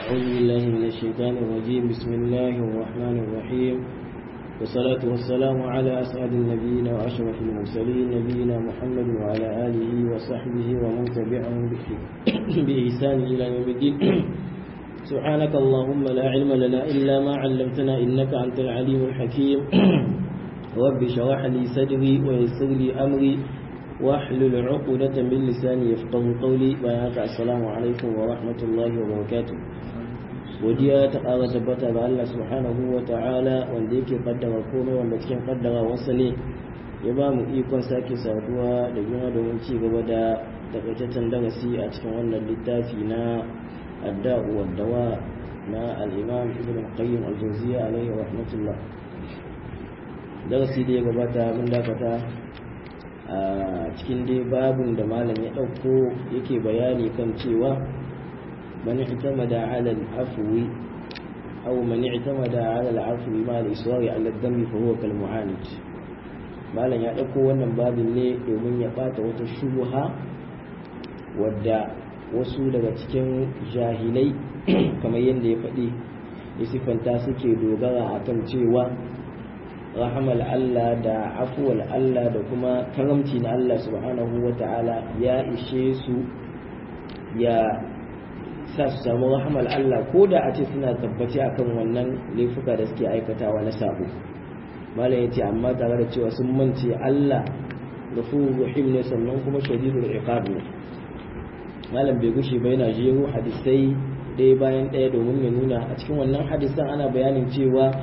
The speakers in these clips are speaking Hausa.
أعوذ بالله من الشيطان الرجيم بسم الله الرحمن الرحيم والصلاة والسلام على أسعد النبيين وأشرف المرسلين نبينا محمد وعلى آله وصحبه ومن تبعهم بإحسان إلى يوم الدين سبحانك اللهم لا علم لنا إلا ما علمتنا إنك أنت العليم الحكيم رب اشرح لي صدري ويسر لي أمري واحلل عقدة من لساني يفقه قولي بيانك السلام عليكم ورحمة الله وبركاته godiya ta ƙara tabbata ga Allah subhanahu wa ta'ala wanda yake kaddara komai wanda cikin kaddara wasa ne ya ba mu ikon sake saduwa da juna domin ci gaba da takaitaccen darasi a cikin wannan littafi na adda'u wa dawa na al-imam ibn qayyim al-jawziyya alayhi rahmatullah darasi da ya gabata mun dakata a cikin dai babun da malam ya ɗauko yake bayani kan cewa man i'tamada ala al-afwi aw man i'tamada ala al-afwi ma al-israri ala ad-dam fa huwa kal mu'anid malam ya ɗauko wannan babin ne domin ya bata wata shubha wadda wasu daga cikin jahilai kamar yadda ya faɗi ya siffanta suke dogara akan cewa rahamal Allah da afuwal Allah da kuma karamci na Allah subhanahu wa ta'ala ya ishe su ya sa su samu rahamal Allah ko da a ce suna tabbaci akan wannan laifuka da suke aikatawa na sabo malam ya ce amma tare da cewa sun mance Allah ghafurur rahim ne sannan kuma shadidul iqab ne malam bai gushe ba yana jero hadisai ɗaya bayan ɗaya domin ya nuna a cikin wannan hadisan ana bayanin cewa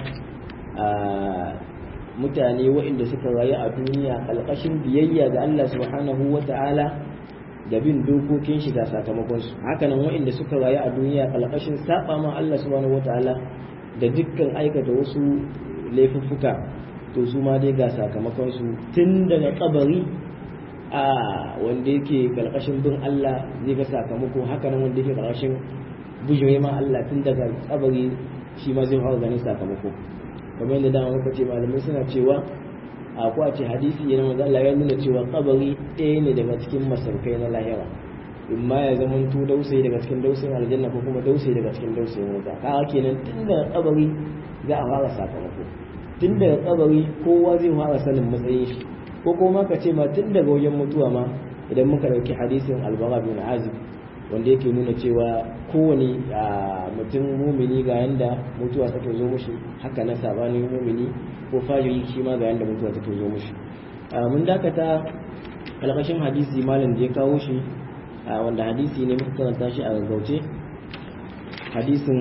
mutane waɗanda suka rayu a duniya ƙalƙashin biyayya ga Allah subhanahu wa ta'ala da bin dokokin shi da sakamakonsu hakanan waɗanda suka rayu a duniya ƙalƙashin saba ma Allah subhanahu wa ta'ala da dukkan aikata wasu laifuffuka to su ma dai ga sakamakonsu tun daga kabari a wanda yake ƙalƙashin bin Allah zai ga sakamako hakanan wanda yake ƙalƙashin bujire ma Allah tun daga kabari shi ma zai fara ganin sakamako kamar yadda dama muka ce malamai suna cewa a ko a ce hadisi yana manzo Allah ya nuna cewa kabari ɗaya ne daga cikin masarkai na lahira in ma ya zama to dausayi daga cikin dausayin aljanna ko kuma dausayi daga cikin dausayin wuta kaga kenan tun daga kabari za a fara sakamako tun daga kabari kowa zai fara sanin matsayin shi ko kuma ka ce ma tun daga wajen mutuwa ma idan muka dauki hadisin albara bin azib wanda yake nuna cewa kowane mutum mumini ga yanda mutuwa take zo mushi haka na sabanin mumini ko fajiri shi ma ga yanda mutuwa take zo mushi mun dakata alƙashin hadisi malam da ya kawo shi wanda hadisi ne muka karanta shi a gaggauce hadisin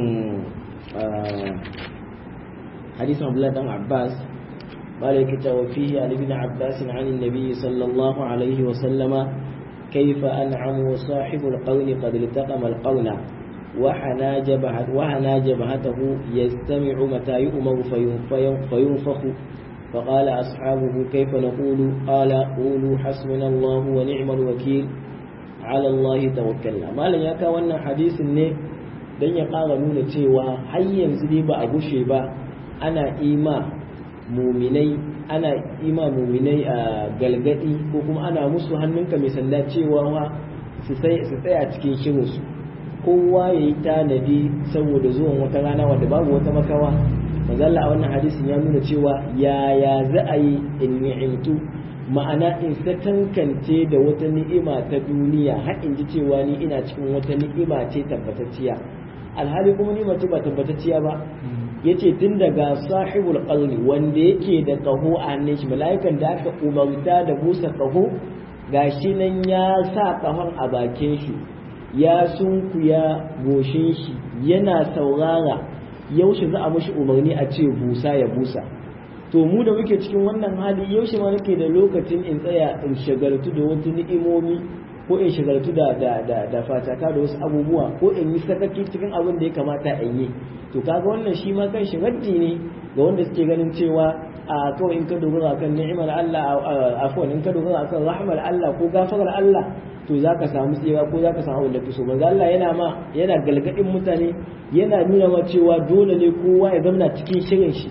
hadisin abdullahi dan abbas malaka ta wa fihi ali bin abbas an annabi sallallahu alaihi wa sallama كيف أنعم وصاحب القون قد التقم القون وحنا جبهت وحنا جبهته يستمع متى يؤمر فينفخ فقال أصحابه كيف نقول قال قولوا حسبنا الله ونعم الوكيل على الله توكلنا ما لن يكا wannan hadisin ne dan ya ƙara nuna cewa har yanzu dai ba a gushe ba ana ima muminai ana ima muminai a galgadi ko kuma ana musu hannunka mai sanda cewa wa su tsaya cikin shirinsu kowa ya yi tanadi saboda zuwan wata rana wanda babu wata makawa mazalla a wannan hadisin ya nuna cewa yaya za a yi in ni'imtu ma'ana in satankance da wata ni'ima ta duniya har in ji cewa ni ina cikin wata ni'ima ce tabbatacciya alhali kuma ni'ima ce ba tabbatacciya ba yace tun daga sahibul qalbi wanda yake da kaho a hannun shi mala'ikan da aka umarta da busa kaho gashi nan ya sa kahon a bakin shi ya sunkuya goshin shi yana saurara yaushe za a mashi umarni a ce busa ya busa to mu da muke cikin wannan hali yaushe ma nake da lokacin in tsaya in shagaltu da wasu ni'imomi ko in shagaltu da da da da fataka da wasu abubuwa ko in yi sakaki cikin abin da ya kamata in yi to kaga wannan shi ma kan shi raddi ne ga wanda suke ganin cewa a kawai in ka dogara kan ni'imar Allah afwan in ka dogara kan rahmar Allah ko gafarar Allah to zaka samu tsira ko zaka samu abin da kake so manzo Allah yana ma yana galgadin mutane yana nuna ma cewa dole ne kowa ya zama cikin shirin shi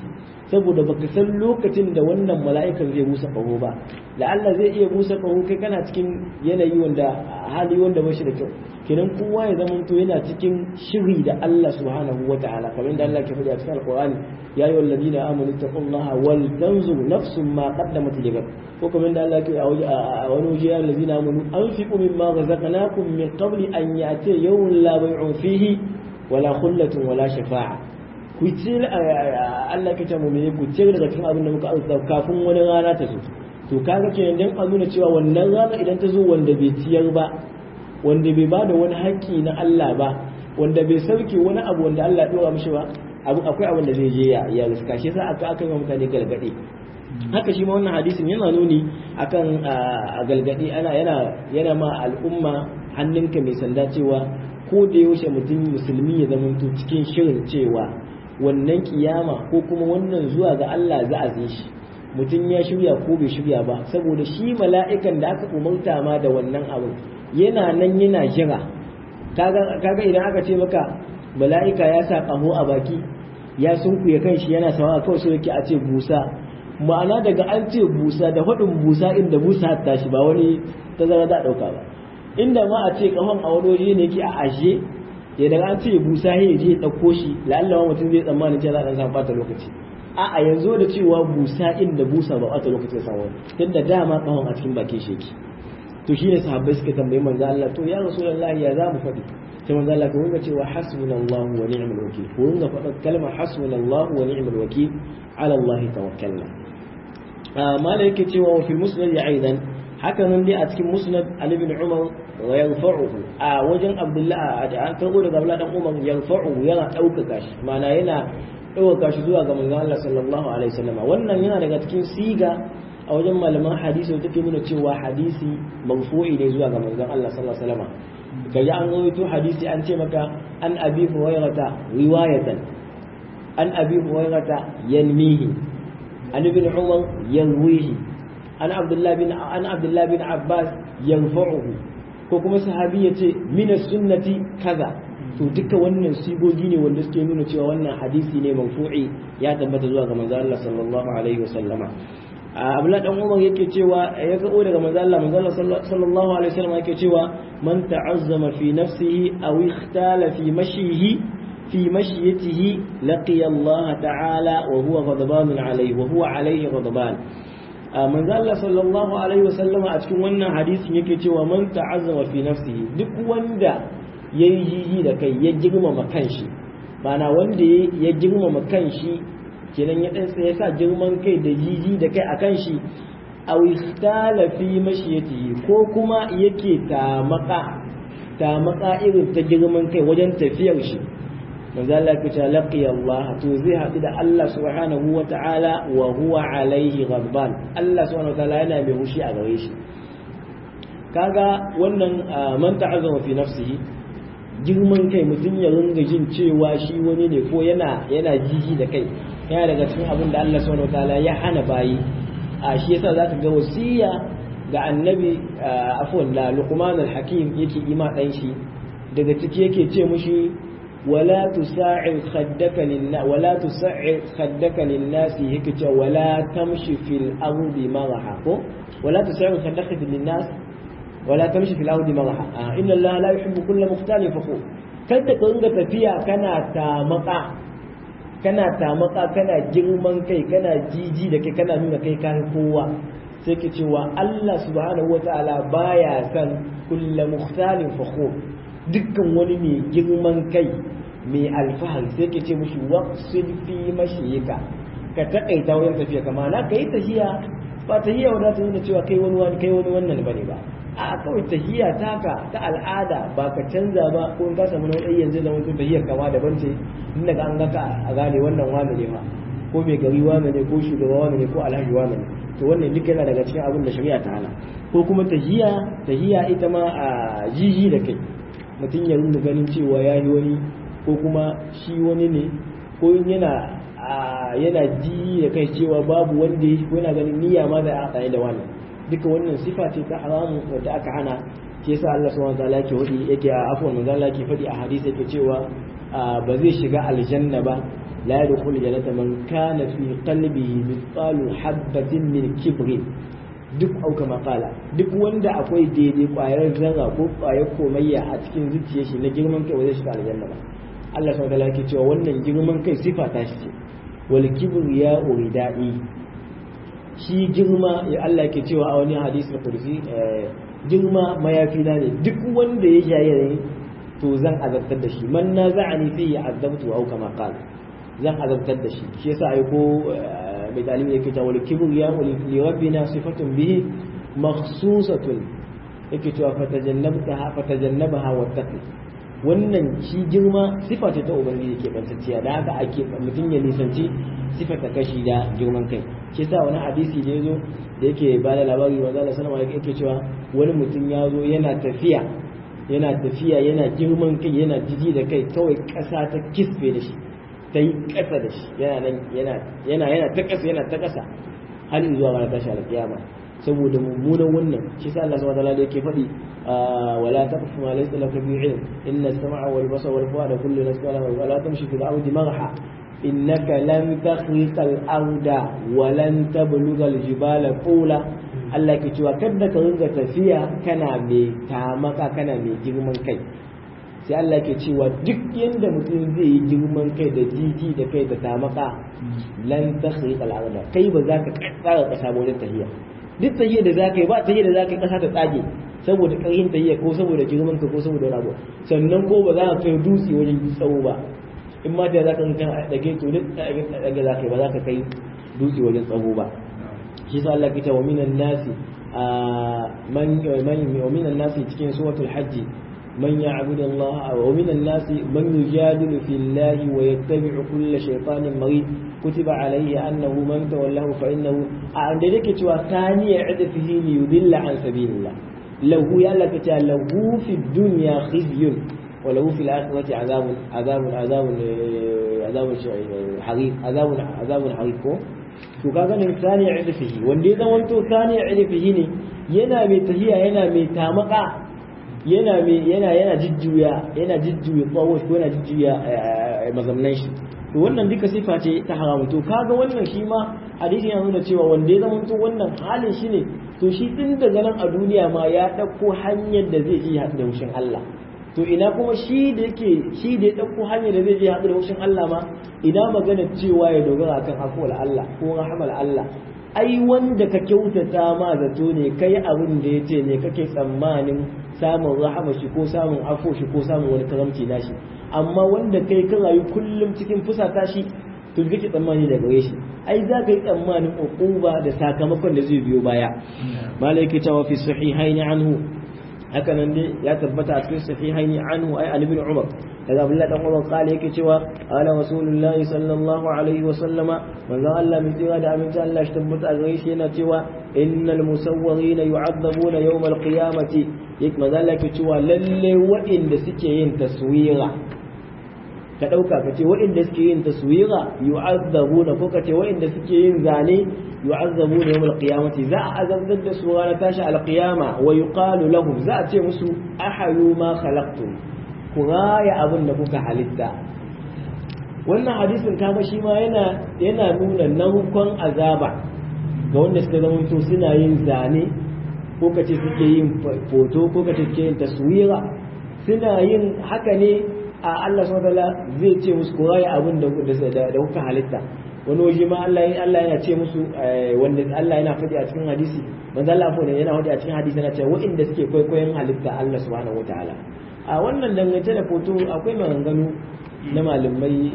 saboda baka san lokacin da wannan mala'ikan zai busa kaho ba la'alla zai iya busa kaho kai kana cikin yanayi wanda hali wanda ba shi da kyau kenan kowa ya zama to yana cikin shiri da Allah subhanahu wa ta'ala kamar da Allah ke faɗi a cikin alqur'ani ya ayyuhal ladina amanu taqullaha wal tanzur nafsun ma qaddamat ligad ko kamar da Allah ke a wani waje ya ladina amanu anfiqu mimma razaqnakum min qabli an ya'ti yawmun la bay'un fihi wala khullatun wala shafa'a ku ce Allah ke ce mu ne ku ce daga cikin abin da muka auka kafin wani rana ta zo to kaga kenan dan a nuna cewa wannan rana idan ta zo wanda bai ciyar ba wanda bai bada wani haƙƙi na Allah ba wanda bai sauke wani abu wanda Allah ya dora mishi ba abu akwai abin da zai je ya ya riska shi yasa aka aka yi mutane galgade haka shi ma wannan hadisin yana nuni akan a galgade ana yana yana ma al'umma hannunka mai sanda cewa ko da yaushe mutum musulmi ya zama cikin shirin cewa wannan kiyama ko kuma wannan zuwa ga Allah za a zai shi mutum ya shirya ko bai shirya ba saboda shi mala'ikan da aka umarta ma da wannan abin yana nan yana jira kaga idan aka ce maka mala'ika ya sa ƙaho a baki ya sunkuye kan shi yana sawa kawai so yake a ce busa ma'ana daga an ce busa da faɗin busa inda busa ta shi ba wani tazara da ɗauka ba inda ma a ce ƙahon a wani waje ne yake a ajiye ya daga an ce busa ya je ɗauko shi la'alla mutum zai tsammani cewa za a ɗan samu ɓata lokaci a yanzu da cewa busa inda busa ba ɓata lokacin sa wani tunda dama ƙahon a cikin bakin shi yake to shine sahabbai suka tambayi manzo Allah to ya rasulullahi ya za mu faɗi sai manzo Allah ko ga cewa hasbunallahu wa ni'mal wakil ko ga faɗa kalmar hasbunallahu wa ni'mal wakil ala Allah tawakkalna mala yake cewa wa fil musnad aidan haka nan dai a cikin musnad Ali bin Umar wa yanfa'uhu a wajen Abdullah an karbo daga Abdullah dan Umar yanfa'uhu yana ɗaukaka shi ma'ana yana ɗaukaka shi zuwa ga manzo Allah sallallahu alaihi wasallam wannan yana daga cikin siga a wajen malaman hadisi da take nuna cewa hadisi marfu'i ne zuwa ga manzon Allah sallallahu alaihi wasallam kaji an rawaito hadisi an ce maka an abi hurairata riwayatan an abi hurairata yanmihi an ibn umar yanwihi an abdullah bin an abdullah bin abbas yanfa'uhu ko kuma sahabi yace min sunnati kaza to duka wannan sigogi ne wanda suke nuna cewa wannan hadisi ne marfu'i ya tabbata zuwa ga manzon Allah sallallahu alaihi wasallama abdullahi dan umar yake cewa ya ga daga manzo Allah manzo Allah sallallahu alaihi wasallam yake cewa man ta'azzama fi nafsihi aw ikhtala fi mashihi fi mashiyatihi laqiya Allah ta'ala wa huwa ghadban alayhi wa huwa alayhi ghadban manzo Allah sallallahu alaihi wasallam a cikin wannan hadisin yake cewa man ta'azzama fi nafsihi duk wanda yayi jiji da kai ya girmama kanshi bana wanda ya girmama kanshi kenan ya ɗansa ya sa girman kai da jiji da kai a kan shi a ikhtala fi mashiyatihi ko kuma yake tamaka tamaka irin ta girman kai wajen tafiyar shi manzo Allah ya ce laqi Allah to zai haɗu da Allah subhanahu wa ta'ala wa huwa alaihi ghadban Allah subhanahu wa ta'ala yana mai hushi a gare shi kaga wannan man ta'azzama fi nafsihi girman kai mutum ya ringa jin cewa shi wani ne ko yana yana jiji da kai yana daga cikin abin da Allah subhanahu wataala ya hana bayi a shi yasa zaka ga wasiya ga annabi afwan la luqman al-hakim yake ima dan shi daga ciki yake ce mushi wala tusa'ir khaddaka lin wala tusa'ir khaddaka lin nas yake ce wala tamshi fil ardi maraha ko wala tusa'ir khaddaka lin nas wala tamshi fil ardi maraha inna allaha la yuhibbu kulla mukhtalin fakhur kada ka ringa tafiya kana tamaka kana tamaka kana girman kai kana jiji da kai kana nuna kai kan kowa sai ke cewa Allah subhanahu wata'ala baya san kulla mukhtalin fakhur dukkan wani mai girman kai mai alfahari sai ke ce mushi waqsid fi mashiyika ka takaita wurin tafiya kama na kai tahiya ba tahiya wadda ta nuna cewa kai wani wani kai wani wannan bane ba a kawai tahiya taka ta al'ada ba ka canza ba ko in ka samu na wani yanzu da mutum tahiyar kama daban ce in daga an gaka a gane wannan wani ne ma ko mai gari wani ne ko shugaba wani ne ko alhaji wani ne to wannan duka yana daga cikin abin da shari'a ta hana ko kuma tahiya tahiya ita ma a jiji da kai mutum ya rinda ganin cewa ya yi wani ko kuma shi wani ne ko yana yana ji da kai cewa babu wanda ya ko yana ganin niyya ma da aka da wani duka wannan sifa ce ta haramu wadda aka hana ke sa Allah subhanahu wataala yake wadi yake a afwan manzo Allah yake fadi a hadisi yake cewa ba zai shiga aljanna ba la yadkhul jannata man kana fi qalbihi mithqalu habatin min kibrin duk auka makala duk wanda akwai daidai kwayar zarra ko kwayar komayya a cikin zuciyar shi na girman kai wajen shiga aljanna ba Allah subhanahu wataala yake cewa wannan girman kai sifa ta shi ce wal kibriya uridai shi girma ya Allah yake cewa a wani hadisi na kursi girma mayafi na ne duk wanda ya jaye to zan azabtar da shi man na za'ani fi azabtu au kama qala zan azabtar da shi shi yasa ai ko mai dalili yake cewa wal kibriya li rabbina sifatun bihi makhsusatun yake cewa fatajannabtaha fatajannabaha wattaqi wannan shi girma sifa ce ta ubangiji ke bantacciya da haka ake mutum ya nisanci sifa ta kashi da girman kai shi yasa wani hadisi da yazo da yake ba da labari manzo Allah sallallahu alaihi yake cewa wani mutum ya zo yana tafiya yana tafiya yana girman kai yana jiji da kai kawai kasa ta kisfe da shi ta yi kasa da shi yana nan yana yana yana ta kasa yana ta kasa har zuwa ranar tashi alƙiyama saboda mummunan wannan shi sa Allah subhanahu wa ta'ala yake faɗi wala taqfu ma laysa laka bi ilm inna as-sam'a wal basara wal fu'ada kullu nasqala wa la tamshi fil ardi marha innaka lan takhriqa al-arda wa lan tablugha al-jibala qula Allah ke cewa kada ka ringa tafiya kana mai tamaka kana mai girman kai sai Allah ke cewa duk yanda mutum zai yi girman kai da jiji da kai da tamaka lan takhriqa al-arda kai ba za ka tsara kasa wajen tahiya duk tahiyar da zaka yi ba tahiyar da zaka yi kasa ta tsage saboda karhin tahiyar ko saboda girman ka ko saboda wani abu sannan ko ba za ka kai dutse wajen tsawo ba in ma da zaka kan dage to duk dage zaka yi ba za ka kai dutse wajen tsawo ba shi sa Allah ke cewa minan nasi man man wa minan nasi cikin suratul hajj من يعبد الله ومن الناس من يجادل في الله ويتبع كل شيطان مريد كتب عليه أنه من تولاه فإنه عند ذلك ثاني عدفه ليضل عن سبيل الله له يالك له في الدنيا خزي وله في الآخرة عذاب عذاب عذاب عذاب حريق عذاب عذاب حريق to kaga nan sani idfihi wanda ya zamanto sani idfihi ne yana mai tahiya yana mai tamaka yana mai yana yana jijjuya yana jijjuya tsawo ko yana jijjuya mazamnan shi to wannan duka sifa ce ta haramu to kaga wannan shi ma hadisi ya nuna cewa wanda ya zamanto wannan halin shi ne to shi din daga nan a duniya ma ya ɗauko hanyar da zai je haɗu da wushin Allah to ina kuma shi da yake shi da ya ɗauko hanyar da zai je haɗu da wushin Allah ma ina magana cewa ya dogara akan afuwar Allah ko rahamar Allah ai wanda ka kyautata ma zato ne kai abin da ya ce ne kake tsammanin samun rahama shi ko samun afo shi ko samun wani karamci nashi amma wanda kai ka rayu kullum cikin fusata shi to kake tsammani da gare shi ai za ka yi tsammanin uquba da sakamakon da zai biyo baya malai yake cewa fi sahihaini anhu haka nan dai ya tabbata a cikin sahihaini anhu ai an ibn umar daga abdullahi dan umar kale yake cewa ala rasulullahi sallallahu alaihi wa sallama manzon Allah mai tsira da aminci Allah shi tabbata a gare shi yana cewa innal musawwirina yu'adzabuna yawm al-qiyamati yake manzon Allah yake cewa lalle waɗanda suke yin taswira ka ɗauka ka ce waɗanda suke yin taswira yu'azzabuna ko ka ce waɗanda suke yin zane yu'azzabuna yawmal qiyamati za a azabtar da su ranar tashi alqiyama wa yuqalu lahum za a ce musu ahayu ma khalaqtum ku raya abin da kuka halitta wannan hadisin kaga shi ma yana yana nuna narkon azaba ga wanda suka zama to suna yin zane ko ka ce suke yin foto ko ka ce suke yin taswira suna yin haka ne a Allah subhanahu zai ce musu ko raya abin da da kuka halitta wani waje ma Allah Allah yana ce musu wanda Allah yana faɗi a cikin hadisi manzo Allah fa yana faɗi a cikin hadisi yana cewa waɗanda suke kwaikwayon halitta Allah subhanahu wataala a wannan dangance da foto akwai maganganu na malamai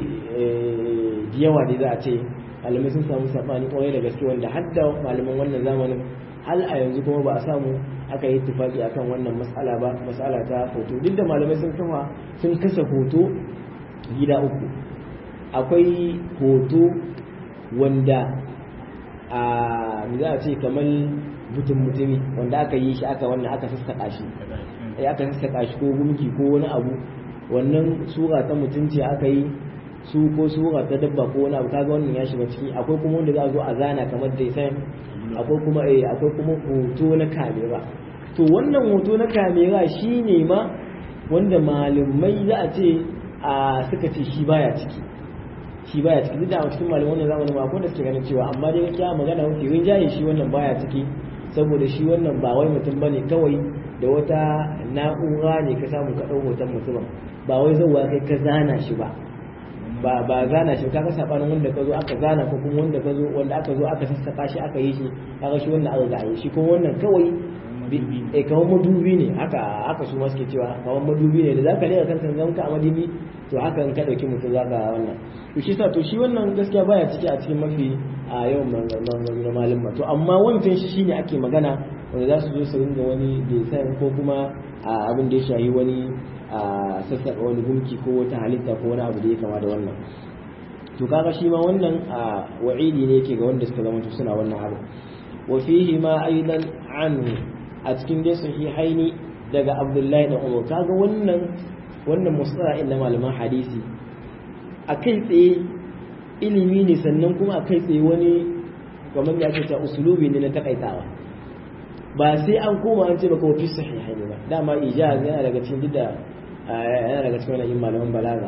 yawa da za a ce malamai sun samu sabani kwarai da gaske wanda hadda malaman wannan zamanin hal a yanzu kuma ba a samu aka yi tufaki akan wannan matsala ba matsala ta hoto duk da malamai sun kama sun kasa hoto gida uku akwai hoto wanda a za a ce kamar mutum mutumi wanda aka yi shi aka wannan aka sassaƙa shi aka sassaƙa shi ko gumki ko wani abu wannan sura ta mutunci aka yi su ko sura ta dabba ko wani abu kaga wannan ya shiga ciki akwai kuma wanda za a zo a zana kamar da akwai kuma eh akwai kuma hoto na kamera to wannan hoto na kamera shine ma wanda malamai za a ce a suka ce shi baya ciki shi baya ciki duk da a cikin malaman wannan zamanin ma ko da suke ganin cewa amma dai gaskiya magana mafi rinjaye shi wannan baya ciki saboda shi wannan ba wai mutum bane kawai da wata na'ura ne ka samu ka ɗau hoton mutumin ba wai zauwa kai ka zana shi ba ba ba zana shi kaga sabanin wanda ka zo aka zana ko kuma wanda ka zo wanda aka zo aka sassaka shi aka yi shi kaga shi wannan aka ga yi shi kuma wannan kawai eh kamar madubi ne haka haka su ma suke cewa kamar madubi ne da zaka lera kanka zanka a madubi to haka in ka dauki mutum zaka wannan to shi sa to shi wannan gaskiya baya ciki a cikin mafi a yawan na malin to amma wancan shi shine ake magana wanda za su zo su ringa wani design ko kuma abin da ya shahi wani a sassaƙa wani gunki ko wata halitta ko wani abu da ya kama da wannan to kaga shi ma wannan a wa'idi ne yake ga wanda suka zama suna wannan abu wa fihi ma aidan anhu a cikin dai sahihaini daga abdullahi da umar kaga wannan wannan mustala'in na malaman hadisi a kai tsaye ilimi ne sannan kuma a kai tsaye wani kamar ya ce ta usulubi ne na takaitawa ba sai an koma an ce baka wafi sahihaini ba dama ijaz yana daga cikin da yana daga cikin wani malaman balaga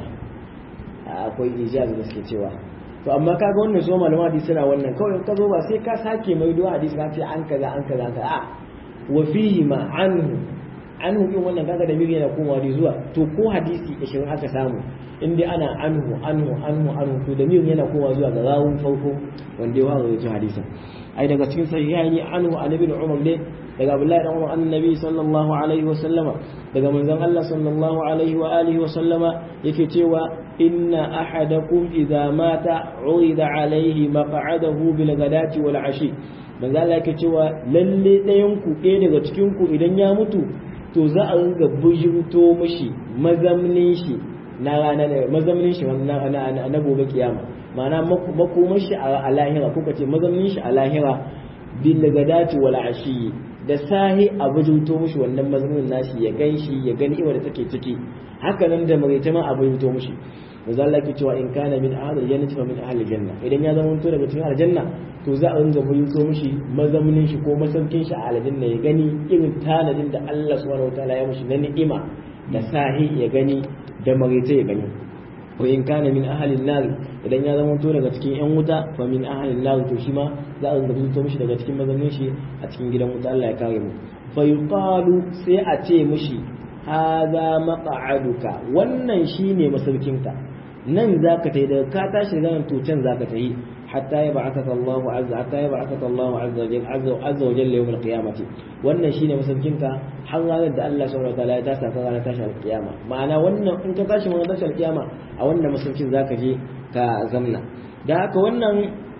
akwai ijaz da suke cewa to amma kaga wannan so malaman hadisi suna wannan kawai ka zo ba sai ka sake mai duwa hadisi ka ce an kaza an kaza ka a wa fihi ma anhu anhu din wannan kaga da miri yana komawa da zuwa to ko hadisi 20 aka samu in dai ana anhu anhu anhu anhu to da miri yana komawa zuwa ga rawun farko wanda ya rawaito hadisin ai daga cikin sahihaini anhu an ibn umar ne daga abdullahi dan umar annabi sallallahu alaihi wa sallama daga manzon Allah sallallahu alaihi wa alihi wa sallama yake cewa inna ahadakum idza mata urida alaihi maq'adahu bil ghadati wal ashi manzon Allah yake cewa lalle ɗayan ku ɗaya daga cikin ku idan ya mutu to za a ringa bujurto mishi mazamnin shi na ranar mazamnin shi na gobe kiyama ma'ana makomar shi a lahira ko kace mazamnin shi a lahira bil gadati wal ashi da sahi a bujurto mishi wannan mazamnin nashi ya gan shi ya gani iwa da take ciki haka nan da marita ma a bujurto mishi manzo Allah ke cewa in kana min ahli jannati fa min ahli janna idan ya zama to daga cikin aljanna to za a ringa bujurto mishi mazamnin shi ko masaukin shi a aljanna ya gani irin tanadin da Allah subhanahu wataala ya mishi na ni'ima da sahi ya gani da marita ya gani wa in kana min ahalin nar idan ya zama to daga cikin yan wuta fa min ahalin nar to shi ma za a rubuta mishi daga cikin mazaunin shi a cikin gidan wuta Allah ya kare mu fa yuqalu sai a ce mishi hadha maq'aduka wannan shine masaukinka nan zaka tayi daga ka tashi daga nan to can zaka tayi hatta ya ba'athaka Allah azza hatta ya ba'athaka Allah azza wa jalla azza wa jalla yawm al-qiyamati wannan shine masaukinka har ranar da Allah subhanahu wa ta'ala ya tasa ka ranar tashin al-qiyama ma'ana wannan in ka tashi ranar tashin al-qiyama a wannan masaukin zaka je ka zamna da haka wannan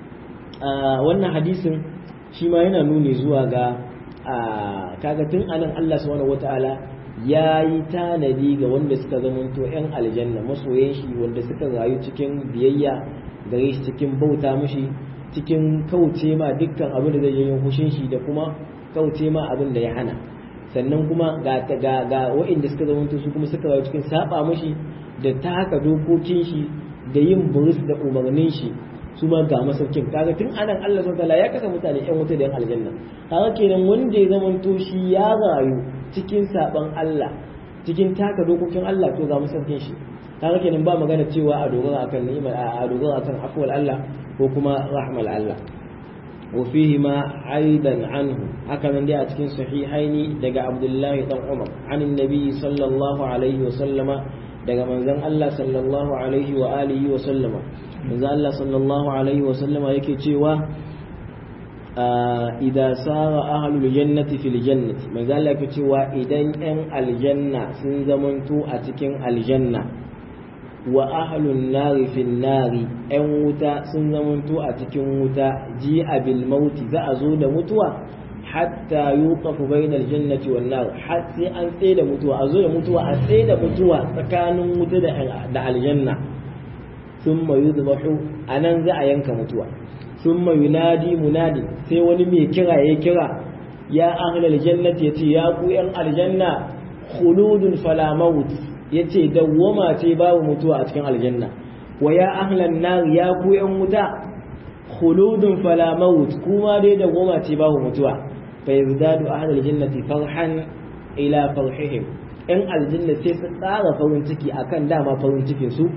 wannan hadisin shi ma yana nuni zuwa ga kaga tun anan Allah subhanahu wa ta'ala ya yi tanadi ga wanda suka zamanto 'yan aljanna masoyan shi wanda suka rayu cikin biyayya gare shi cikin bauta mushi cikin kauce ma dukkan abin da zai yi hushin shi da kuma kauce ma abin da ya hana sannan kuma ga ga ga waɗanda suka zama su kuma suka rayu cikin saba mushi da taka dokokin shi da yin burus da umarnin shi su ma ga masaukin kaga tun anan Allah subhanahu wataala ya kasa mutane yan wuta da yan aljanna kaga kenan wanda ya zama to shi ya rayu cikin saban Allah cikin taka dokokin Allah to ga masaukin shi kaga kenan ba magana cewa a dogara akan ni'imar a dogara akan afwal Allah ko kuma rahmal Allah wa fihi ma aidan anhu haka nan dai a cikin sahihaini daga Abdullahi dan Umar anin nabi sallallahu alaihi wa sallama daga manzon Allah sallallahu alaihi wa alihi wa sallama manzon Allah sallallahu alaihi wa sallama yake cewa idza sara ahlul jannati fil jannati manzon Allah yake cewa idan yan aljanna sun zamanto a cikin aljanna wa ahlun nari fin nari ‘yan wuta sun zamanto a cikin wuta ji bil mauti za a zo da mutuwa hatta yi kafu bainar jannati wan nar har sai an tsaye da mutuwa a zo da mutuwa a tsaye da mutuwa tsakanin wuta da aljanna sun mayu zubahu a nan za a yanka mutuwa sun mayu nadi munadi sai wani mai kira ya kira ya ahlal jannati ya ce ya ku ‘yan aljanna khuludun fala maut ya ce dawwama ce babu mutuwa a cikin aljanna wa ya ahlan nar ya ku yan wuta khuludun fala maut kuma dai dawwama ce babu mutuwa fa yazdadu ahlul jannati farhan ila farhihim in aljanna sai su tsara farin ciki akan dama farin cikin su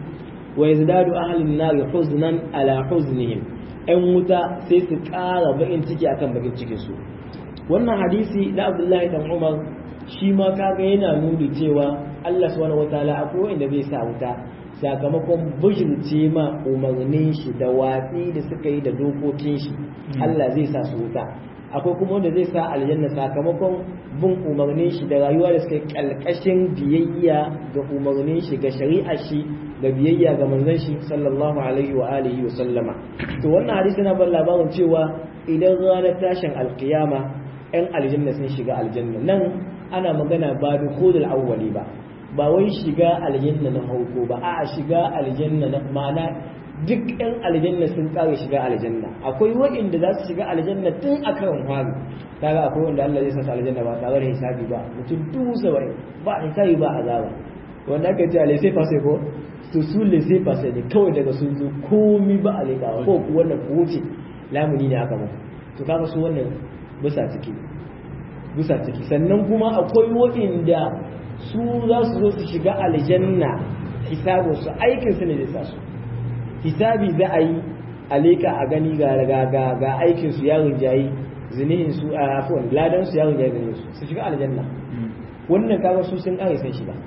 wa yazdadu ahlun nar huznan ala huznihim ɗan wuta sai su ƙara bakin ciki akan bakin cikin su wannan hadisi na Abdullahi dan Umar shi ma kaga yana nuni cewa Allah subhanahu wataala akwai wanda zai sa wuta sakamakon bijirce ma umarnin shi da watsi da suka yi da dokokin shi Allah zai sa su wuta akwai kuma wanda zai sa aljanna sakamakon bin umarnin shi da rayuwa da suka yi kalkashin biyayya ga umarnin shi ga shari'ar shi da biyayya ga manzon shi sallallahu alaihi wa alihi wa sallama to wannan hadisi na ban labarin cewa idan ranar tashin alkiyama yan aljanna sun shiga aljanna nan ana magana ba dukhulul awwali ba ba wai shiga aljanna na hauko ba a shiga aljanna na ma'ana duk yan aljanna sun kare shiga aljanna akwai waɗanda za su shiga aljanna tun a karan fari kaga akwai wanda Allah zai sasa aljanna ba tare da hisabi ba mutum dubu saba'in ba hisabi ba azaba wanda aka ce a laisai fase ko to su laisai fase ne kawai daga sun zo komi ba a lekawa ko ku wannan ku wuce lamuni ne aka maka to kaga su wannan bisa ciki bisa ciki sannan kuma akwai waɗanda su za su zo su shiga aljanna hisabin su aikin su ne zai sa su hisabi za a yi a leka a gani ga ga ga aikin su yaron jayi zinihin su a afwan ladan su yaron jayi zinihin su su shiga aljanna wannan kaga su sun kare san shiga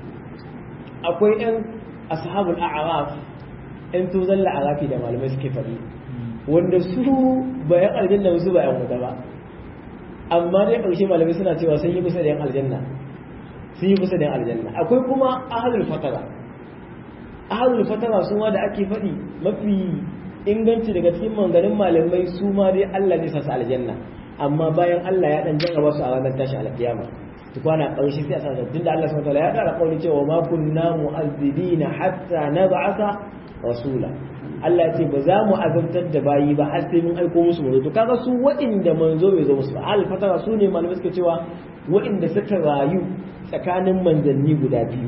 akwai yan ashabul a'raf yan tuzalla arafi da malamai suke faɗi wanda su bayan aljanna su ba yan wuta ba amma dai ƙarshe malamai suna cewa sun yi kusa da yan aljanna sun yi kusa da yan aljanna akwai kuma ahlul fatara ahlul fatara su ma da ake faɗi mafi inganci daga cikin manganin malamai su ma dai Allah zai sasa aljanna amma bayan Allah ya dan jarraba su a ranar tashi alkiyama tukwana ƙarshe sai a sa tunda Allah subhanahu wataala ya ƙara kauli cewa ma kunna mu'azzibina hatta nab'atha rasula Allah ya ce ba za mu azabtar da bayi ba har sai mun aiko musu manzo to kaga su waɗanda manzo bai zo musu ba al fatara su ne malamai suka cewa waɗanda suka rayu tsakanin manzanni guda biyu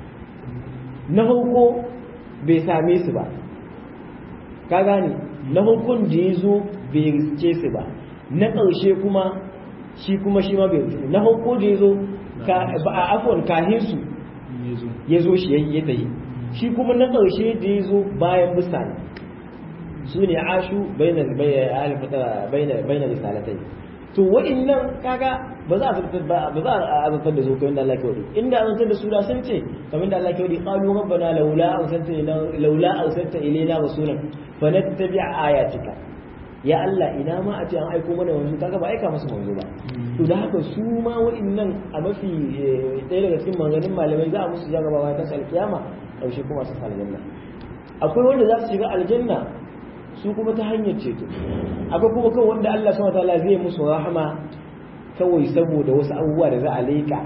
na farko bai same su ba ka gane na hukun da ya zo bai riske su ba na ƙarshe kuma shi kuma shi ma bai riske na hukun da ya zo a afon kahin su ya zo shi ya tayi shi kuma na ƙarshe da ya zo bayan mutane su ne ashu bayanar risalatai to wa'annan kaga ba za a zartar ba ba za a zartar da su kamar da Allah ke wadi inda an zartar da su da sun ce kamar da Allah ke wadi qalu rabbana laula arsalta laula arsalta ilayna rasulan fanattabi ayatika ya Allah ina ma a ce an aiko mana wanzu kaga ba aika masa wanzu ba to da haka su ma wa'annan a mafi ɗaya daga cikin maganin malamai za a musu jarabawa ta alkiyama ƙarshe kuma su aljanna akwai wanda za su shiga aljanna su kuma ta hanyar ceto akwai kuma kawai wanda Allah subhanahu wataala zai musu rahama kawai saboda wasu abubuwa da za a leka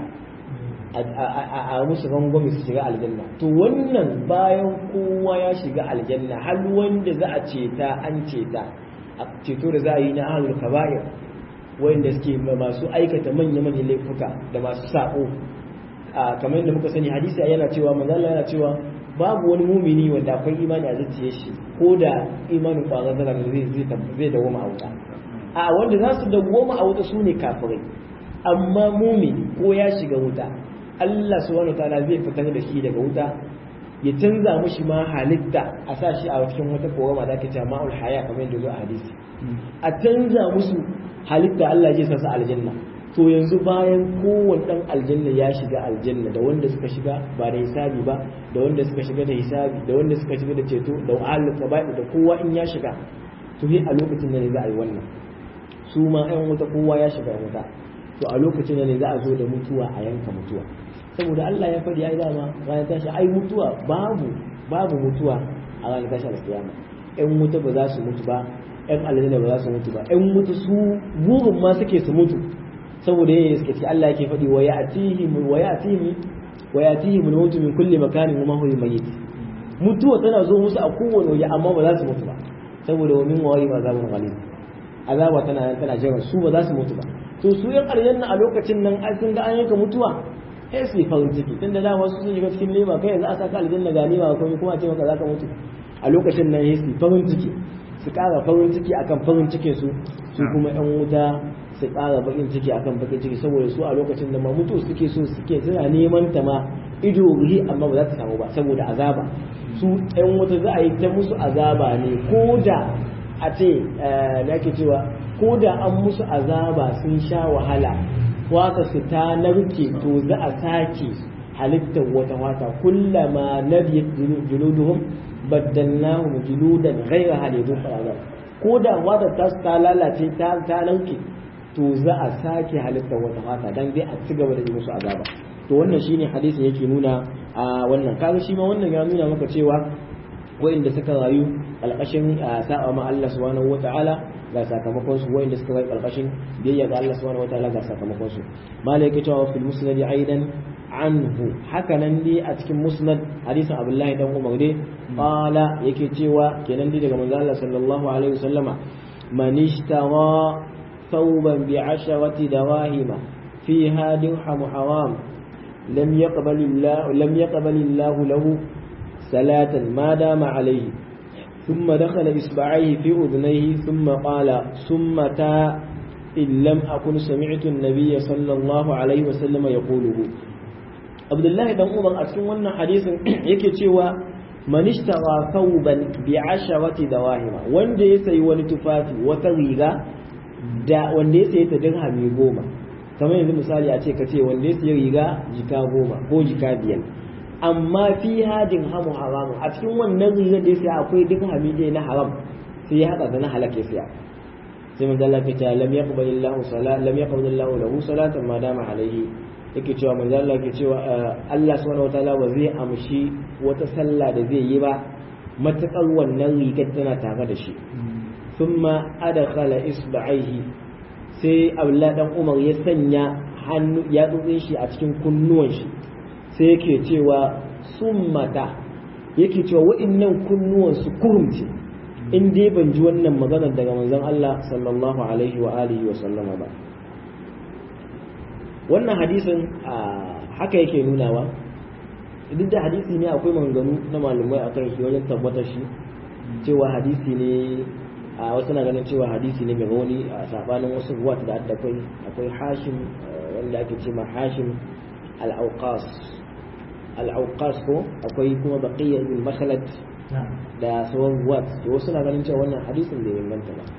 a musu rangwame su shiga aljanna to wannan bayan kowa ya shiga aljanna har wanda za a ceta an ceta a ceto da za a yi na ahlul kaba'ir wanda suke masu aikata manya-manyan laifuka da masu sako kamar yadda muka sani hadisi yana cewa manzo yana cewa babu wani mumini wanda akwai imani a zuciyar shi ko da imanin kwazon zara zai zai dawoma a wuta a wanda za su dawoma a wuta su ne kafirai amma mumini ko ya shiga wuta Allah subhanahu wataala zai fitar da shi daga wuta ya canza mushi ma halitta a sa shi a cikin wata korama da ake cewa ma'ul haya kamar yadda zo a hadisi a canza musu halitta Allah zai sa su aljanna to yanzu bayan kowane dan aljanna ya shiga aljanna da wanda suka shiga ba da hisabi ba da wanda suka shiga da hisabi da wanda suka shiga da ceto da ahlul qaba'i da kowa in ya shiga to sai a lokacin ne za a yi wannan su ma ɗan wuta kowa ya shiga wuta to a lokacin ne za a zo da mutuwa a yanka mutuwa saboda Allah ya faɗi ai dama ranar tashi ai mutuwa babu babu mutuwa a ranar tashi alkiyama ƴan wuta ba za su mutu ba ƴan aljanna ba za su mutu ba ƴan wuta su burin ma suke su mutu saboda yayin suke ce Allah yake faɗi wa ya'tihim wa ya'tihim wa ya'tihim al-maut min kulli makanin wa ma huwa mayyit mutuwa tana zo musu a kowane waje amma ba za su mutu ba saboda wa min wari azabun ghalib azaba tana nan tana jira su ba za su mutu ba to su yan aljanna a lokacin nan ai sun ga an yanka mutuwa sai su yi farin ciki tunda dama su sun shiga cikin lema kai yanzu a saka aljanna ga lema ko kuma ce maka zaka mutu a lokacin nan sai su farin ciki su kara farin ciki akan farin cikin su su kuma yan wuta su ƙara bakin ciki akan bakin ciki saboda su a lokacin da ma mutu suke so suke suna neman ta ma ido ruhi amma ba za ta samu ba saboda azaba su ɗan wuta za a yi ta musu azaba ne ko da a ce da ake cewa ko da an musu azaba sun sha wahala wata su ta narke to za a sake halittar wata wata kullama nabiyat juluduhum baddalnahum juludan ghayra halidun fa'ala ko da wata ta ta lalace ta ta narke to za a sake halittar wata wata dan dai a ci gaba da yi musu azaba to wannan shine hadisin yake nuna a wannan kaga shi ma wannan ya nuna maka cewa wa'inda suka rayu alƙashin sa'a ma Allah subhanahu wata'ala ga sakamakon su wa'inda suka rayu alƙashin biyayya ga Allah subhanahu wata'ala ga sakamakon su malaka cewa fil musnad aidan anhu haka nan dai a cikin musnad hadisin Abdullahi dan Umar dai qala yake cewa kenan dai daga manzo Allah sallallahu alaihi wasallama man ishtara thawban bi asharati dawahima fiha dirham haram lam yaqbal Allah lam yaqbal Allah lahu صلاة ما دام عليه ثم دخل إصبعيه في أذنيه ثم قال ثم تا إن لم أكن سمعت النبي صلى الله عليه وسلم يقوله عبد الله بن عمر أتكلم وانا حديث يكي تشوى من اشترى ثوبا بعشرة دواهم وان دي سي ونتفاتي وتغيغا da wanda ya sayi ta dirhami goma kamar yanzu misali a ce ka ce wanda ya sayi riga jika goma ko jika biyar amma fi hadin hamu haramun a cikin wannan rigar da ya siya akwai duk hamide na haram sai ya haɗa da na halak ya siya sai manzo Allah ya ce lam yaqbal Allah salat lam yaqbal Allah lahu salatan ma dama alaihi yake cewa manzo Allah yake cewa Allah subhanahu wataala ba zai amshi wata sallah da zai yi ba matakar wannan rigar tana tare da shi thumma adkhala isba'aihi sai Abdullah dan Umar ya sanya hannu ya tsotse shi a cikin kunnuwan shi sai yake cewa summata yake cewa wa'innan kunnuwan su kurumce in dai ban ji wannan maganar daga manzon Allah sallallahu alaihi wa alihi wa sallama ba wannan hadisin haka yake nunawa duk da hadisi ne akwai maganganu na malumai akan shi wajen tabbatar shi cewa hadisi ne a wasu na ganin cewa hadisi ne mai rauni a sabanin wasu ruwat da akwai akwai hashim wanda ake ce ma hashim al-auqas al-auqas ko akwai kuma baqiyya bin makhlad da sauran ruwat to wasu na ganin cewa wannan hadisin bai inganta ba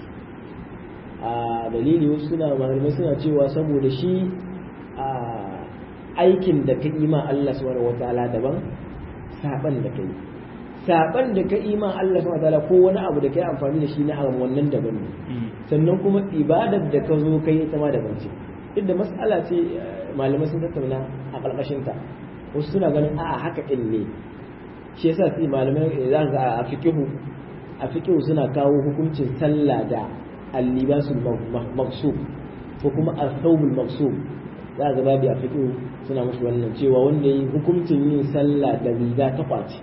a dalili wasu suna malamai suna cewa saboda shi a aikin da ka yi ma Allah subhanahu wataala daban saban da kai saban da ka yi ma Allah subhanahu wataala ko wani abu da kai amfani da shi na haram wannan daban ne sannan kuma ibadar da ka zo kai ita ma daban ce duk da mas'ala ce malamai sun tattauna a ƙarƙashin ta wasu suna ganin a'a haka din ne shi yasa sai malamai za ga a fiqhu a fiqhu suna kawo hukuncin sallah da al-libasul maqsub ko kuma al-thawbul maqsub za ga babu a fiqhu suna musu wannan cewa wanda yi hukuncin yin sallah da riga ta kwace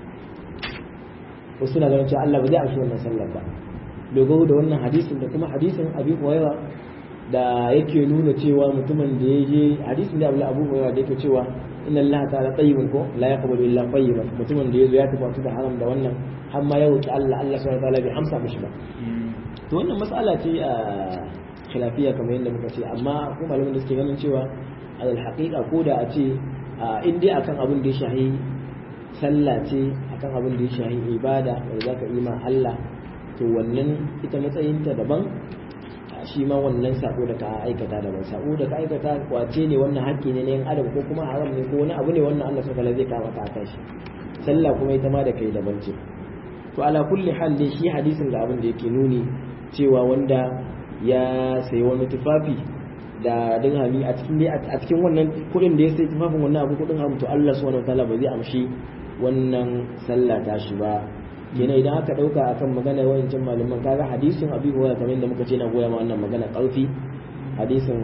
wasu suna ganin cewa Allah ba zai amshi wannan sallar ba dogaro da wannan hadisin da kuma hadisin Abi Hurairah da yake nuna cewa mutumin da ya je hadisin da Abu Hurairah da yake cewa inna Allah ta'ala tayyibun ko la yaqbalu illa tayyiban mutumin da yazo ya tafi da haram da wannan har ma ya roki Allah Allah subhanahu wa ta'ala bai amsa mishi ba to wannan mas'ala ce a khilafiya kamar yadda muka ce amma ko malamin da suke ganin cewa alal haqiqa ko da a ce in dai akan abin da ya shahi sallah ce akan abin da ya shahi ibada wanda zaka yi ma Allah to wannan ita matsayinta daban shi ma wannan sako da ka aikata daban sako da ka aikata kwace ne wannan haƙƙi ne na yin adam ko kuma haram ne ko wani abu ne wannan Allah subhanahu zai kama ka kan shi sallah kuma ita ma da kai daban ce to ala kulli hal dai shi hadisin da abin da yake nuni cewa wanda ya sayi wani tufafi da dirhami a cikin a cikin wannan kuɗin da ya sayi tufafin wannan abu kuɗin hamu to Allah subhanahu wataala ba zai amshi wannan sallah ta shi ba kenan idan aka dauka akan magana wayancin malaman kaga hadisin abi hurairah kamar yadda muka ce na goya ma wannan magana karfi hadisin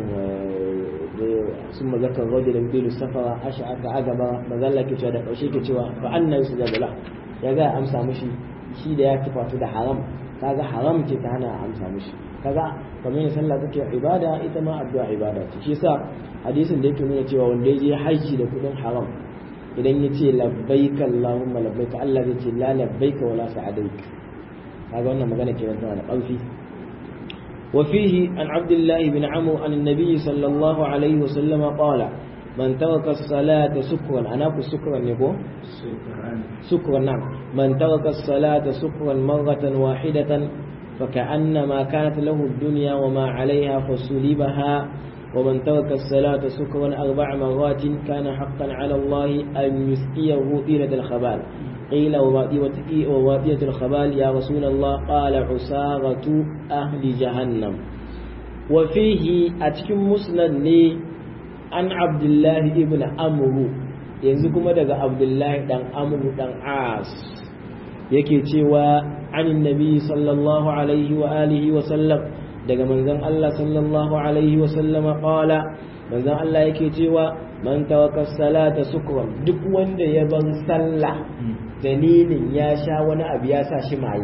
sun mazakar rajul da bilu safara asha aka agaba mazalla ke cewa da kaushe ke cewa fa anna yusujabu la ya ga amsa mushi shi da ya tufatu da haram kaga haram ce ta hana amsa mushi kaga kamar yadda sallah take ibada ita ma addu'a ibada ce shi yasa hadisin da yake nuna cewa wanda ya je haji da kudin haram idan ya ce labbaika Allahumma labbaika Allah zai ce la labbaika wala sa'adaik kaga wannan magana ke tana da ƙarfi wa fihi an Abdullah ibn Amr an annabi sallallahu alaihi wasallam qala man taraka as-salata sukran ana ku sukran ne ko sukran na'am man taraka as-salata sukran marratan wahidatan فكأنما كانت له الدنيا وما عليها فسلبها ومن ترك الصلاة سكرا أربع مرات كان حقا على الله أن يسقيه طيلة الخبال قيل ووادية الخبال يا رسول الله قال عسارة أهل جهنم وفيه أتكم مسند لي عن عبد الله ابن أمرو ينزكم دقى عبد الله دان أمرو دان عاص yake cewa anin nabi sallallahu alaihi wa alihi wa sallam daga manzon Allah sallallahu alaihi wa sallama qala manzon Allah yake cewa man tawakka salata sukran duk wanda ya bar sallah dalilin ya sha wani abu ya sa shi maye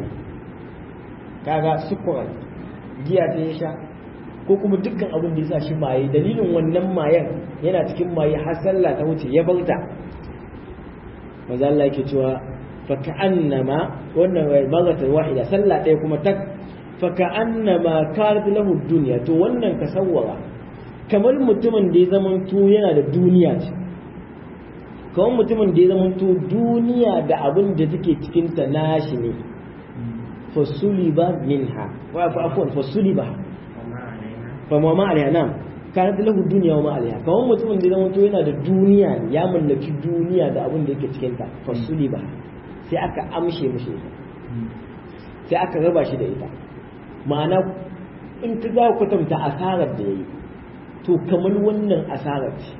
kaga sukran giya ta ya sha ko kuma dukkan abin da ya sa shi maye dalilin wannan mayen yana cikin maye har sallah ta wuce ya bauta manzon Allah yake cewa فكأنما wannan magatar wahida sallah ɗaya kuma tak faka'annama kanat lahu dunya to wannan ka sawwara kamar mutumin da ya zaman to yana da duniya ce kamar mutumin da ya zaman to duniya da abin da take cikin ta nashi ne fasuliba minha wa afwan fasuliba fa ma ma alaiha nam kanat lahu dunya wa ma alaiha kamar mutumin da ya zaman to yana da duniya ya mallaki duniya da abin da yake cikin ta fasuliba sai aka amshe mishi ita sai aka raba shi da ita ma'ana in ka za kwatanta asarar da ya yi to kamar wannan asarar ce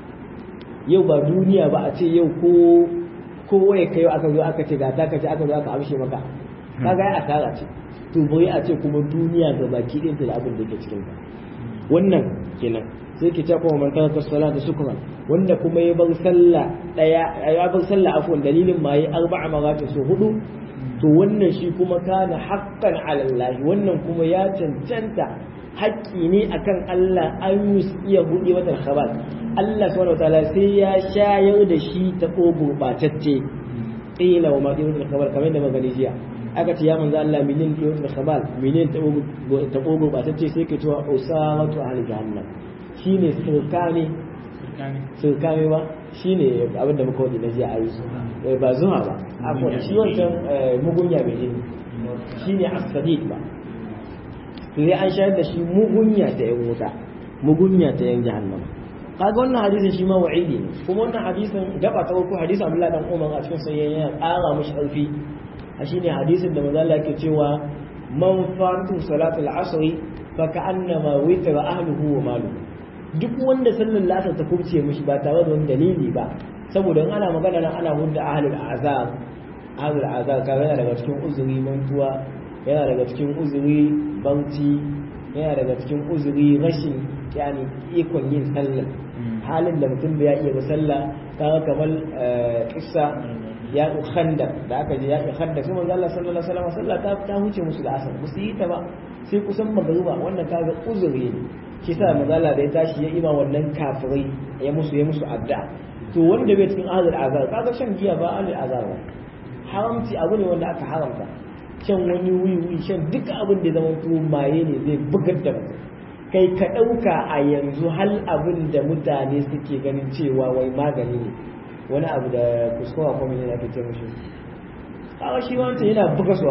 yau ba duniya ba a ce yau ko ko waye ka yau aka zo aka ce ga ta kace aka zo aka amshe maka kaga ya asara ce to bai a ce kuma duniya ga baki ɗinta da abin da ke cikin ta wannan kenan sai ke cewa man taraka salata sukran wanda kuma ya bar sallah daya ya bar sallah afwan dalilin ma yi arba'a marati su hudu to wannan shi kuma kana haqqan ala Allah wannan kuma ya cancanta haƙƙi ne akan Allah an iya buɗe wata khabar Allah subhanahu wataala sai ya shayar da shi ta gurbatacce qila wa ma wata khabar kamar da magani jiya aka ce ya manzo Allah minin wata khabar minin ta gurbatacce sai ke cewa usawatu ahli jahannam shi ne surkane surkane ba shi ne abinda muka wadi na jiya a yi ba zuwa ba akwai shi wancan mugunya mai jini shi ne asadiq ba sai an shayar da shi mugunya ta yan wuta mugunya ta yan jahannama kaga wannan hadisin shi ma wa'idi ne kuma wannan hadisin gaba ta uku hadisin Abdullahi dan Umar a cikin sayyan yana ƙara mishi ƙarfi a shine hadisin da manzo Allah yake cewa man fatu salatul asr fa ka'annama witra ahluhu wa maluhu duk wanda sallar lasar ta kubce mishi ba tare da wani dalili ba saboda in ana magana nan ana hudda ahlul azab ahlul azab kaga yana daga cikin uzuri mantuwa yana daga cikin uzuri bauti yana daga cikin uzuri rashin yani ikon yin sallar halin da mutum bai iya ba sallah kaga kamar kissa ya khanda da aka je ya khanda sai manzo Allah sallallahu alaihi wasallam sallah ta ta huce musu da asar ba su yi ta ba sai kusan magruba wannan kaga uzuri ne shi sa mazala da ya tashi ya ima wannan kafirai ya musu ya musu adda to wanda bai cikin ahlul azar kaga shan giya ba ahlul azar ba haramci abu ne wanda aka haramta shan wani wiwi shan duka abin da zama to maye ne zai bugar da mutum kai ka ɗauka a yanzu hal abin da mutane suke ganin cewa wai magani ne wani abu da kuskura kuma yana ake ce mashi kaga shi wancan yana buga su a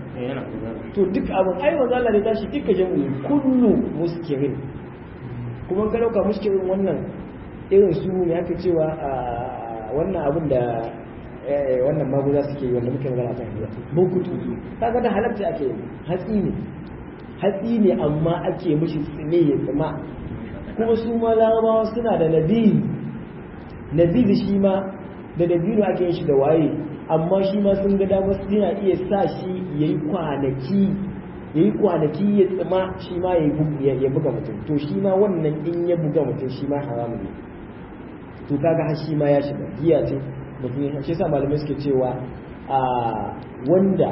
to duk abin ai maza Allah ne tashi duka jami'i kullu muskirin kuma ka dauka muskirin wannan irin su ne aka cewa wannan abin da wannan maguza suke yi wanda muke magana kan hiya bukutu kaga da halatta ake yi hatsi ne hatsi ne amma ake mishi tsine ya tsima kuma su ma larabawa suna da nabi nabi shi ma da dabino ake yin shi da waye amma shi ma sun ga damar suna iya sa shi ya yi kwanaki ya yi kwanaki ya tsima shi ma ya buga mutum to shi ma wannan in ya buga mutum shi ma haramu ne to kaga har shi ma ya shiga giya ce mutum ya shi sa malamai suke cewa a wanda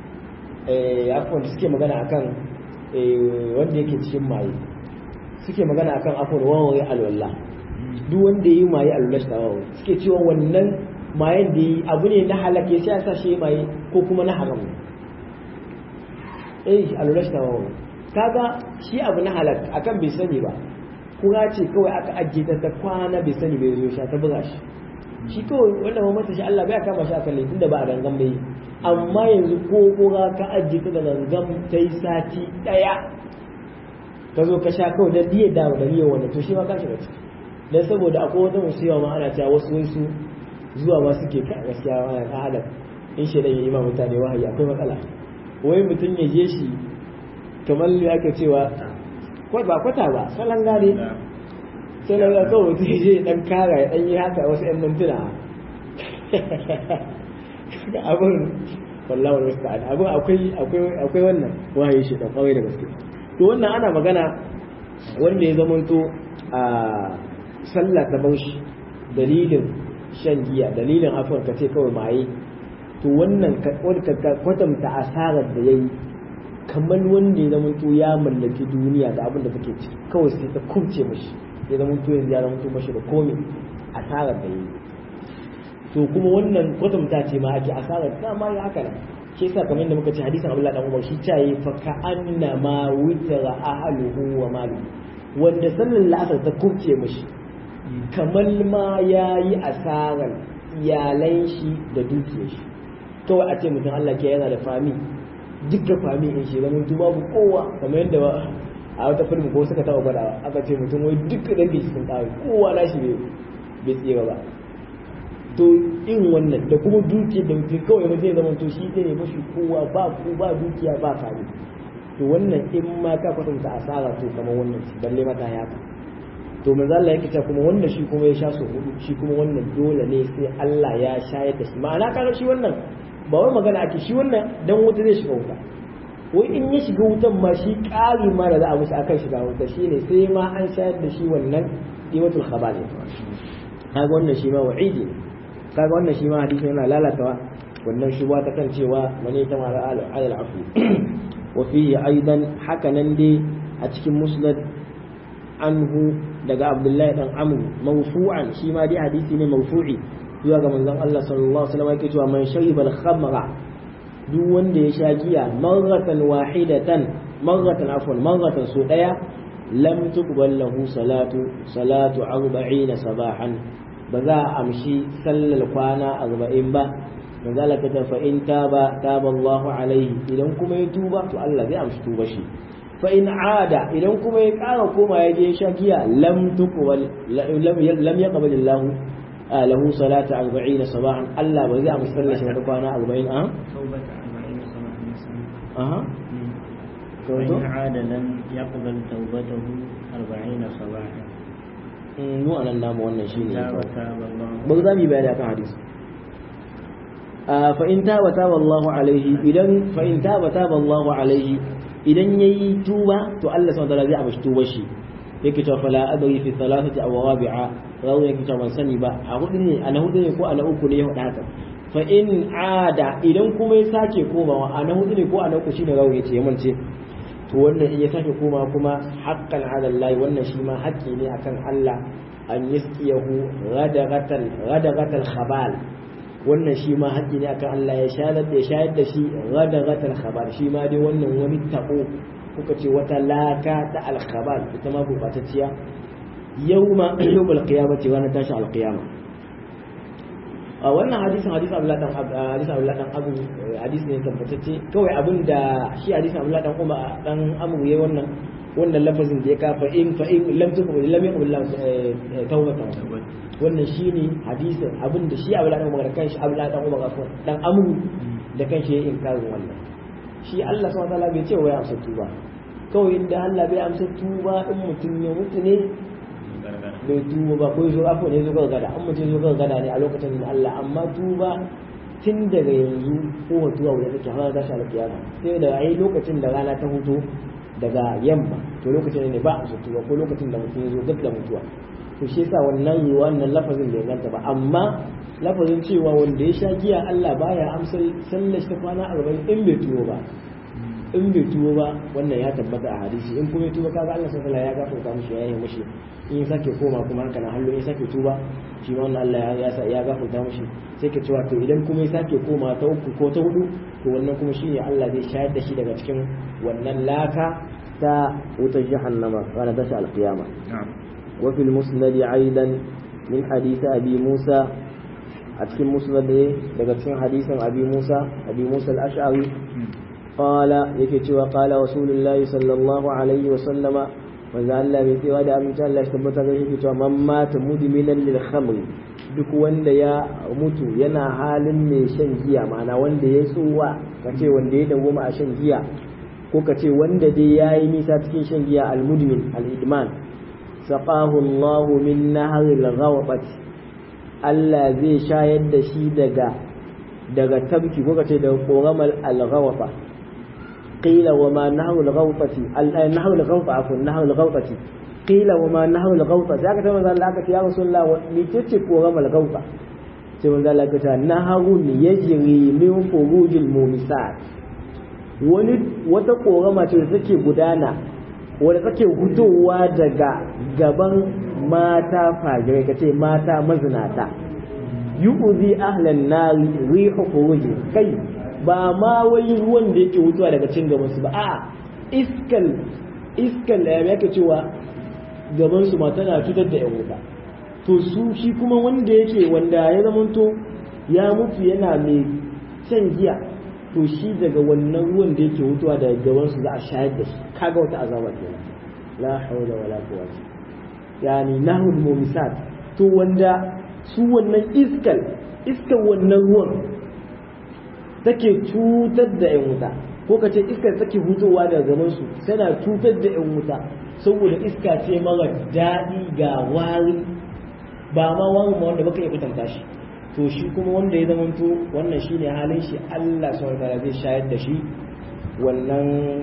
afuwan suke magana akan wanda yake cikin maye suke magana akan afuwan wawaye alwallah duk wanda ya yi maye alwallah shi wawaye suke cewa wannan mayen da yi abu ne na halak ya sai sa shi maye ko kuma na haram eh alwallah shi wawaye kaga shi abu na halak akan bai sani ba kura ce kawai aka ajiye ta ta kwana bai sani bai zo sha ta buga shi shi kawai wanda ba mata shi Allah bai kama shi akan laifin da ba a gangan bai amma yanzu ko kura ka ajiye ta da gangan ta yi sati daya ka zo ka sha kawai da diya da da niyyar wanda to shi ma ka shiga ciki dan saboda akwai wata musiba ma ana cewa wasu wasu zuwa ma suke ka gaskiya wannan ɗan adam in shaidan ya yi ma mutane wahayi akwai matsala wai mutum ya je shi kamar me ake cewa ba kwata ba salon gane salon ga kawai mutum ya je dan kara ya dan yi haka wasu yan mintuna abin wallahi wasu ta'ala abin akwai akwai akwai wannan wahayi shi dan kawai da gaske to wannan ana magana wanda ya zamanto a sallah ta baushi dalilin shan giya dalilin afuwar ka ce kawai maye to wannan kwatanta asarar da ya yi kamar wanda ya zama ya mallaki duniya da abin da take ciki kawai sai ta kubce mashi ya zama to yanzu ya zama to mashi da komai asarar da ya yi to kuma wannan kwatanta ce ma ake asarar ta ma ya haka nan ke sa kamar yadda muka ce hadisin Abdullah dan Umar shi ta yi fa ka anna ma witara ahluhu wa malu wanda sallar la'asar ta kubce mashi kamar ma ya yi asarar iyalan shi da dukiyar shi kawai a ce mutum Allah ke yana da fami dukkan fami in shi zama mutum babu kowa kamar yadda a wata film ko suka taba gwadawa aka ce mutum wai dukkan dangin shi sun tsari kowa na shi bai tsira ba to in wannan da kuma dukiyar da mutum kawai mutum ya zama to shi ne mashi kowa ba ku ba dukiya ba fami to wannan in ma ka kwatanta asara to kamar wannan balle mata ya ka to manzo Allah yake cewa kuma wannan shi kuma ya sha so hudu shi kuma wannan dole ne sai Allah ya shayar da shi ma'ana kaga shi wannan ba wai magana ake shi wannan dan wuta zai shiga wuta wai in ya shiga wutan ma shi ƙari ma da za a musu akan shiga wuta shine sai ma an shayar da shi wannan iwatul khabal kaga wannan shi ma wa'idi ne kaga wannan shi ma hadisi yana lalatawa wannan shuba ta kan cewa mane ta mara alal afu wa fihi aidan haka nan dai a cikin musnad anhu daga abdullahi dan amru mawfu'an shi ma dai hadisi ne mawfu'i zuwa ga manzon Allah sallallahu alaihi wasallam yake cewa man shariba al-khamra duk wanda ya sha giya marratan wahidatan marratan afwan marratan so daya lam tuqbal lahu salatu salatu 40 sabahan ba za a amshi sallar kwana 40 ba manzo Allah ta fa in taba taba Allah alaihi idan kuma ya tuba to Allah zai amshi tuba shi fa in ada idan kuma ya kara koma ya je sha giya lam tuqbal lam yaqbal Allah له صلاة أربعين صباحا ألا وإذا مصلى شهر كوانا أربعين أه توبة أربعين صباحا نسمع أه وإن عاد لم يقبل توبته أربعين صباحا mu anan namu wannan shine تاب تاب الله ba za mu yi bayani akan hadisi fa in taba taba Allah alaihi idan fa in taba taba Allah alaihi idan yayi tuba to Allah subhanahu wa ta'ala zai amshi tubar shi yake cewa fala adri fi thalathati aw rabi'a rawu yake cewa ban sani ba a hudu ne a na hudu ne ko a na uku ne ya faɗa haka fa in ada idan kuma ya sake komawa a na hudu ne ko a na uku shine rawu yace ya mance to wannan in ya sake komawa kuma haqqan ala Allah wannan shi ma haƙƙi ne akan Allah an yasqiyahu radagatal radagatal khabal wannan shi ma haƙƙi ne akan Allah ya shayar da shayar da shi radagatal khabal shi ma dai wannan wani tabo kuka ce wata laka ta alkhabal ita ma gurbatacciya yawma yawmul qiyamati wa na tashi alqiyama a wannan hadisin hadisin Abdullah dan hadisin Abdullah dan Abu hadisi ne tabbatacce kawai abinda shi hadisin Abdullah dan Umar dan Abu yayi wannan wannan lafazin da ya kafa in fa in lam tuqbal lam yaqbal tawbatan wannan shine hadisin abinda shi Abdullah dan Umar kan shi Abdullah dan Umar dan Amu da kan shi ya inkarin wannan shi Allah subhanahu wataala bai ce wa ya amsa tuba kawai inda Allah bai amsa tuba in mutum ya mutu ne bai tuba ba ko zo afo ne zo gargada an mutum zo gargada ne a lokacin da Allah amma tuba tun daga yanzu ko tuba wanda take har da shi kiyama sai da ai lokacin da rana ta huto daga yamma to lokacin ne ba amsa tuba ko lokacin da mutum ya zo gab da mutuwa to shi yasa wannan wannan lafazin bai ganta ba amma lafazin cewa wanda ya sha giya Allah baya amsa sallar ta kwana arba'in in bai tuwo ba in bai tuwo ba wannan ya tabbata a hadisi in kuma ya tuba kaga Allah sallallahu alaihi ya gafarta mishi ya yi mishi in ya sake koma kuma haka na hallo ya sake tuba shi ma wannan Allah ya ya gafarta mishi sai ka cewa to idan kuma ya sake koma ta uku ko ta hudu to wannan kuma shine Allah zai shayar da shi daga cikin wannan laka ta wutar jahannama ranar tashi alkiyama وفي المسند أيضا من حديث أبي موسى أتكلم مسند لقد حديث أبي موسى أبي موسى الأشعري قال يكتي وقال رسول الله صلى الله عليه وسلم manzo Allah bai tsewa da aminci Allah shi tabbata ga shi cewa man mata mudminan lil khamr duk wanda ya mutu yana halin mai shan giya ma'ana wanda ya tsuwa kace wanda ya dawoma a shan giya ko kace wanda dai yayi nisa cikin shan giya al mudmin al idman saqahu Allah min nahril ghawbat Allah zai shayar da shi daga daga tabki ko kace daga koramal al ghawfa قيل وما نحو الغوطة نحو الغوطة عفوا نحو الغوطة قيل وما نحو الغوطة ذاك تمام قال لك يا رسول الله لتتك ورم الغوطة تمام قال لك نهر يجري من فروج المومسات wani wata korama ce da take gudana wadda take hutowa daga gaban mata fajirai kace mata mazinata yu'zi ahlan nari rihu furuji kai ba ma wai ruwan da yake wutuwa daga cin gaban su ba a iskal iskal da yake cewa gaban su ma tana cutar da yan wuta to su shi kuma wanda yake wanda ya zamanto ya mutu yana mai shan giya to shi daga wannan ruwan da yake wutuwa daga gaban su za a shayar da shi kaga wata azaba kenan la hawla wala quwwata yani nahul mumisat to wanda su wannan iskal iskal wannan ruwan take cutar da 'yan wuta ko ka ce iskar take hutowa daga gaban su tana cutar da 'yan wuta saboda iska ce mara daɗi ga wari ba ma wani ma wanda baka iya kwatanta shi to shi kuma wanda ya zamanto wannan shine halin shi Allah subhanahu wataala zai shayar da shi wannan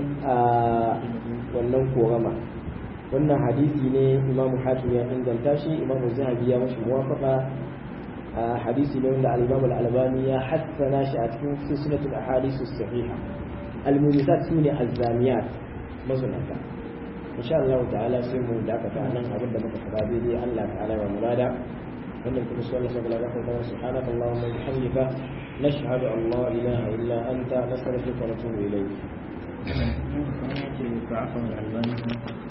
wannan korama wannan hadisi ne Imam Hakim ya inganta shi Imam Zahabi ya mashi muwafaqa hadisi ne wanda al-Imam al-Albani ya hassana shi a cikin silsilatul ahadith as-sahiha al-mumisat sune az-zaniyat mazunata insha Allah ta'ala sai mu dakata nan abin da muka fara dai Allah ta'ala wa murada wannan kuma su Allah sabala da kuma subhanaka allahumma bihamdika nashhadu an la ilaha illa anta nastaghfiruka wa natubu ilayk Kuma ce ba a kan albani